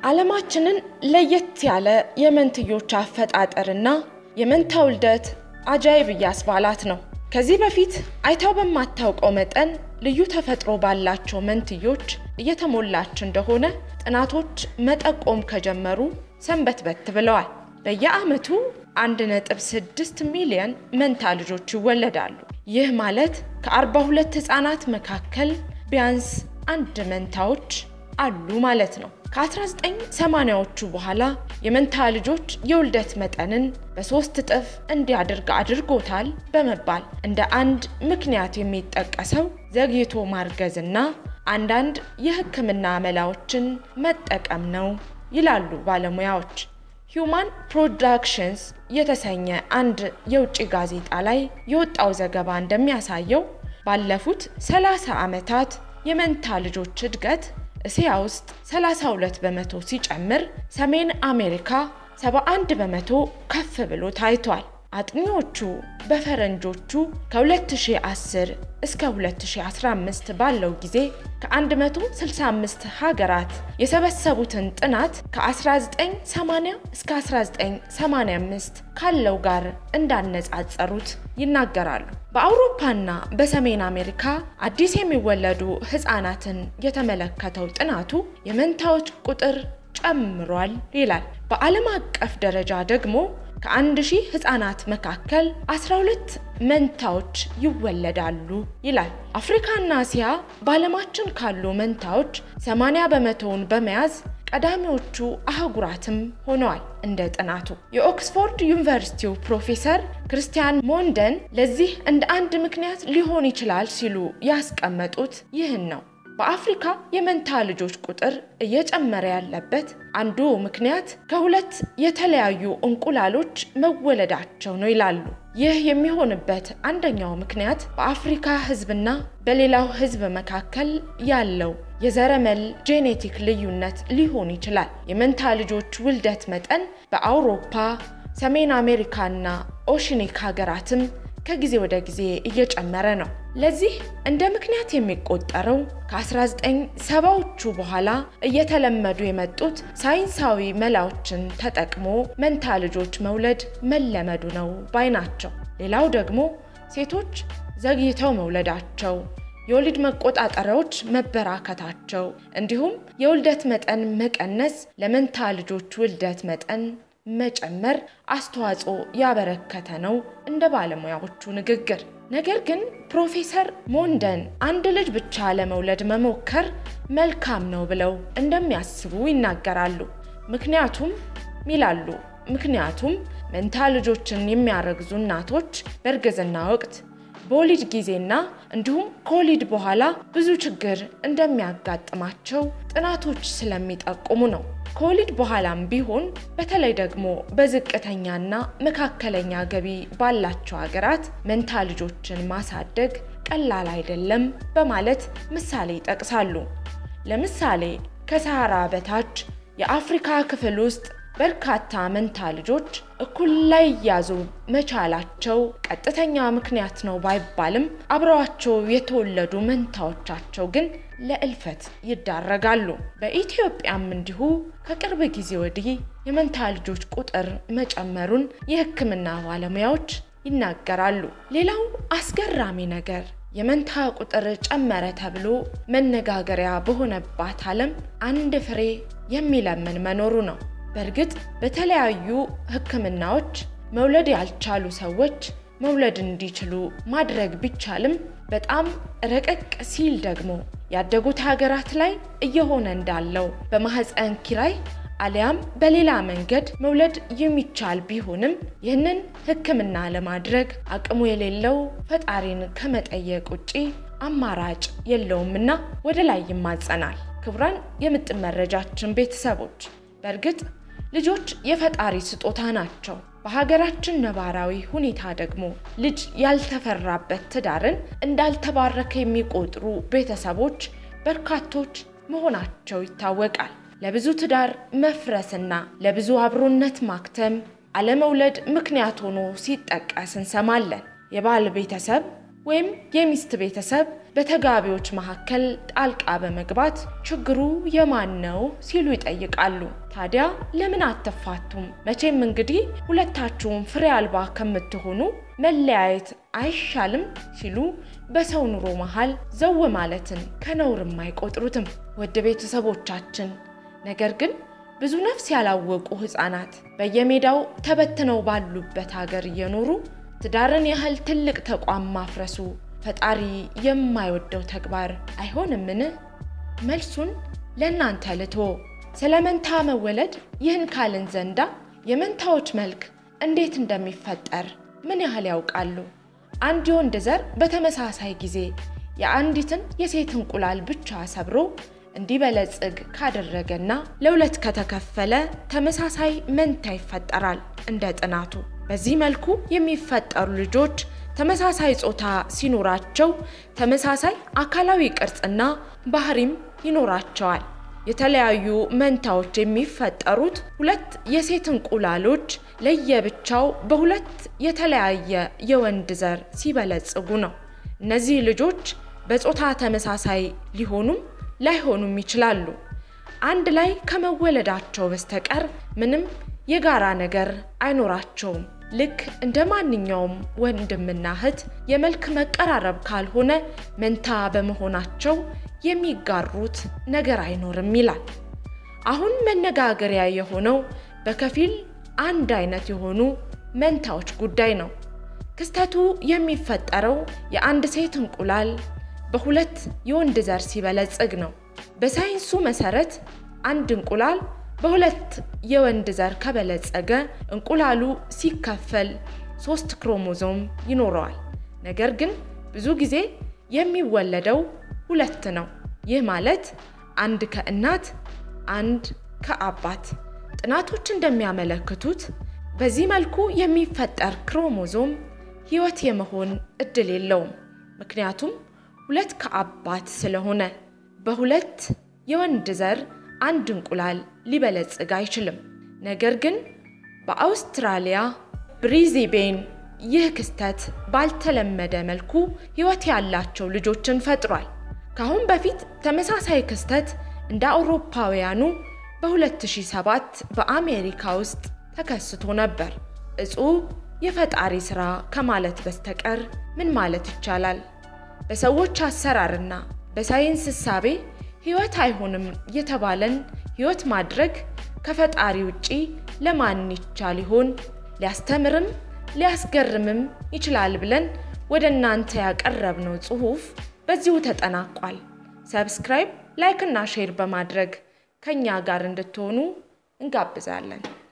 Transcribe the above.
ዓለማችንን ለየት ያለ የመንትዮች አፈጣጠርና የመንታ ውልደት አጃይብ እያስባላት ነው። ከዚህ በፊት አይታው በማታውቀው መጠን ልዩ ተፈጥሮ ባላቸው መንትዮች እየተሞላች እንደሆነ ጥናቶች መጠቆም ከጀመሩ ሰንበትበት ብለዋል። በየዓመቱ 1.6 ሚሊዮን መንታ ልጆች ይወለዳሉ። ይህ ማለት ከ42 ሕፃናት መካከል ቢያንስ አንድ መንታዎች አሉ ማለት ነው። ከ1980ዎቹ በኋላ የመንታ ልጆች የውልደት መጠንን በሶስት እጥፍ እንዲያድርግ አድርጎታል በመባል እንደ አንድ ምክንያት የሚጠቀሰው ዘግይቶ ማርገዝና አንዳንድ የሕክምና መላዎችን መጠቀም ነው ይላሉ ባለሙያዎች። ሂዩማን ፕሮዳክሽንስ የተሰኘ አንድ የውጭ ጋዜጣ ላይ የወጣው ዘገባ እንደሚያሳየው ባለፉት 30 ዓመታት የመንታ ልጆች እድገት እስያ ውስጥ 32 በመቶ ሲጨምር ሰሜን አሜሪካ 71 በመቶ ከፍ ብሎ ታይቷል። አጥኚዎቹ በፈረንጆቹ ከ2010 እስከ 2015 ባለው ጊዜ ከ165 ሀገራት የሰበሰቡትን ጥናት ከ1980 እስከ 1985 ካለው ጋር እንዳነጻጸሩት ይናገራሉ። በአውሮፓና በሰሜን አሜሪካ አዲስ የሚወለዱ ህፃናትን የተመለከተው ጥናቱ የመንታዎች ቁጥር ጨምሯል ይላል። በዓለም አቀፍ ደረጃ ደግሞ ከአንድ ሺህ ህፃናት መካከል 12 መንታዎች ይወለዳሉ ይላል። አፍሪካና እስያ በዓለማችን ካሉ መንታዎች 80 በመቶውን በመያዝ ቀዳሚዎቹ አህጉራትም ሆነዋል። እንደ ጥናቱ የኦክስፎርድ ዩኒቨርሲቲው ፕሮፌሰር ክርስቲያን ሞንደን ለዚህ እንደ አንድ ምክንያት ሊሆን ይችላል ሲሉ ያስቀመጡት ይህን ነው። በአፍሪካ የመንታ ልጆች ቁጥር እየጨመረ ያለበት አንዱ ምክንያት ከሁለት የተለያዩ እንቁላሎች መወለዳቸው ነው ይላሉ። ይህ የሚሆንበት አንደኛው ምክንያት በአፍሪካ ህዝብና በሌላው ህዝብ መካከል ያለው የዘረመል ጄኔቲክ ልዩነት ሊሆን ይችላል። የመንታ ልጆች ውልደት መጠን በአውሮፓ፣ ሰሜን አሜሪካና ኦሽኒክ ሀገራትም ከጊዜ ወደ ጊዜ እየጨመረ ነው። ለዚህ እንደ ምክንያት የሚቆጠረው ከ1970ዎቹ በኋላ እየተለመዱ የመጡት ሳይንሳዊ መላዎችን ተጠቅሞ መንታ ልጆች መውለድ መለመዱ ነው ባይ ናቸው። ሌላው ደግሞ ሴቶች ዘግይተው መውለዳቸው፣ የወሊድ መቆጣጠሪያዎች መበራከታቸው እንዲሁም የውልደት መጠን መቀነስ ለመንታ ልጆች ውልደት መጠን መጨመር አስተዋጽኦ ያበረከተ ነው እንደ ባለሙያዎቹ ንግግር። ነገር ግን ፕሮፌሰር ሞንደን አንድ ልጅ ብቻ ለመውለድ መሞከር መልካም ነው ብለው እንደሚያስቡ ይናገራሉ። ምክንያቱም ይላሉ ምክንያቱም መንታ ልጆችን የሚያረግዙ እናቶች በእርግዝና ወቅት በወሊድ ጊዜና እንዲሁም ከወሊድ በኋላ ብዙ ችግር እንደሚያጋጥማቸው ጥናቶች ስለሚጠቁሙ ነው። ከወሊድ በኋላም ቢሆን በተለይ ደግሞ በዝቅተኛና መካከለኛ ገቢ ባላቸው ሀገራት መንታ ልጆችን ማሳደግ ቀላል አይደለም በማለት ምሳሌ ይጠቅሳሉ። ለምሳሌ ከሰሃራ በታች የአፍሪካ ክፍል ውስጥ በርካታ መንታ ልጆች እኩል ላይ ያዙ መቻላቸው ቀጥተኛ ምክንያት ነው ባይባልም አብረዋቸው የተወለዱ መንታዎቻቸው ግን ለእልፈት ይዳረጋሉ። በኢትዮጵያም እንዲሁ ከቅርብ ጊዜ ወዲህ የመንታ ልጆች ቁጥር መጨመሩን የሕክምና ባለሙያዎች ይናገራሉ። ሌላው አስገራሚ ነገር የመንታ ቁጥር ጨመረ ተብሎ መነጋገሪያ በሆነባት ዓለም አንድ ፍሬ የሚለምን መኖሩ ነው። በእርግጥ በተለያዩ ሕክምናዎች መውለድ ያልቻሉ ሰዎች መውለድ እንዲችሉ ማድረግ ቢቻልም በጣም ረቀቅ ሲል ደግሞ ያደጉት ሀገራት ላይ እየሆነ እንዳለው በማህፀን ኪራይ አሊያም በሌላ መንገድ መውለድ የሚቻል ቢሆንም ይህንን ሕክምና ለማድረግ አቅሙ የሌለው ፈጣሪን ከመጠየቅ ውጪ አማራጭ የለውምና ወደ ላይ ይማጸናል። ክቡራን የምጥን መረጃችን ቤተሰቦች በእርግጥ ልጆች የፈጣሪ ስጦታ ናቸው። በሀገራችን ነባራዊ ሁኔታ ደግሞ ልጅ ያልተፈራበት ትዳርን እንዳልተባረከ የሚቆጥሩ ቤተሰቦች በርካቶች መሆናቸው ይታወቃል። ለብዙ ትዳር መፍረስና ለብዙ አብሮነት ማክተም አለመውለድ ምክንያት ሆኖ ሲጠቀስ እንሰማለን። የባል ቤተሰብ ወይም የሚስት ቤተሰብ በተጋቢዎች መካከል ጣልቃ በመግባት ችግሩ የማን ነው ሲሉ ይጠይቃሉ። ታዲያ ለምን አትፋቱም? መቼም እንግዲህ ሁለታችሁም ፍሬ አልባ ከምትሆኑ መለያየት አይሻልም? ሲሉ በሰው ኑሮ መሃል ዘው ማለትን ከነውርም አይቆጥሩትም። ውድ ቤተሰቦቻችን ነገር ግን ብዙ ነፍስ ያላወቁ ሕፃናት በየሜዳው ተበትነው ባሉበት ሀገር እየኖሩ ትዳርን ያህል ትልቅ ተቋም ማፍረሱ ፈጣሪ የማይወደው ተግባር አይሆንምን? መልሱን ለእናንተ ልቶ ስለ መንታ መወለድ ይህን ካልን ዘንዳ የመንታዎች መልክ እንዴት እንደሚፈጠር ምን ያህል ያውቃሉ? አንድ የወንድ ዘር በተመሳሳይ ጊዜ የአንዲትን የሴት እንቁላል ብቻ ሰብሮ እንዲበለጽግ ካደረገና ለሁለት ከተከፈለ ተመሳሳይ መንታ ይፈጠራል እንደ ጥናቱ። በዚህ መልኩ የሚፈጠሩ ልጆች ተመሳሳይ ጾታ ሲኖራቸው ተመሳሳይ አካላዊ ቅርጽና ባህሪም ይኖራቸዋል። የተለያዩ መንታዎች የሚፈጠሩት ሁለት የሴት እንቁላሎች ለየብቻው በሁለት የተለያየ የወንድ ዘር ሲበለጽጉ ነው። እነዚህ ልጆች በጾታ ተመሳሳይ ሊሆኑም ላይሆኑም ይችላሉ። አንድ ላይ ከመወለዳቸው በስተቀር ምንም የጋራ ነገር አይኖራቸውም። ልክ እንደ ማንኛውም ወንድምና እህት የመልክ መቀራረብ ካልሆነ መንታ በመሆናቸው የሚጋሩት ነገር አይኖርም ይላል። አሁን መነጋገሪያ የሆነው በከፊል አንድ አይነት የሆኑ መንታዎች ጉዳይ ነው። ክስተቱ የሚፈጠረው የአንድ ሴት እንቁላል በሁለት የወንድ ዘር ሲበለጽግ ነው። በሳይንሱ መሰረት አንድ እንቁላል በሁለት የወንድ ዘር ከበለጸገ እንቁላሉ ሲከፈል ሶስት ክሮሞዞም ይኖረዋል። ነገር ግን ብዙ ጊዜ የሚወለደው ሁለት ነው። ይህ ማለት አንድ ከእናት አንድ ከአባት። ጥናቶች እንደሚያመለክቱት በዚህ መልኩ የሚፈጠር ክሮሞዞም ሕይወት የመሆን እድል የለውም። ምክንያቱም ሁለት ከአባት ስለሆነ በሁለት የወንድ ዘር አንድ እንቁላል ሊበለጽግ አይችልም። ነገር ግን በአውስትራሊያ ብሪዝቤን ይህ ክስተት ባልተለመደ መልኩ ሕይወት ያላቸው ልጆችን ፈጥሯል። ከአሁን በፊት ተመሳሳይ ክስተት እንደ አውሮፓውያኑ በ2007 በአሜሪካ ውስጥ ተከስቶ ነበር። እጹብ የፈጣሪ ሥራ ከማለት በስተቀር ምን ማለት ይቻላል? በሰዎች አሰራርና በሳይንስ እሳቤ ሕይወት አይሆንም የተባለን ሕይወት ማድረግ ከፈጣሪ ውጪ ለማን ይቻል ይሆን? ሊያስተምርም ሊያስገርምም ይችላል ብለን ወደ እናንተ ያቀረብነው ጽሑፍ በዚሁ ተጠናቋል። ሰብስክራይብ፣ ላይክ እና ሼር በማድረግ ከእኛ ጋር እንድትሆኑ እንጋብዛለን።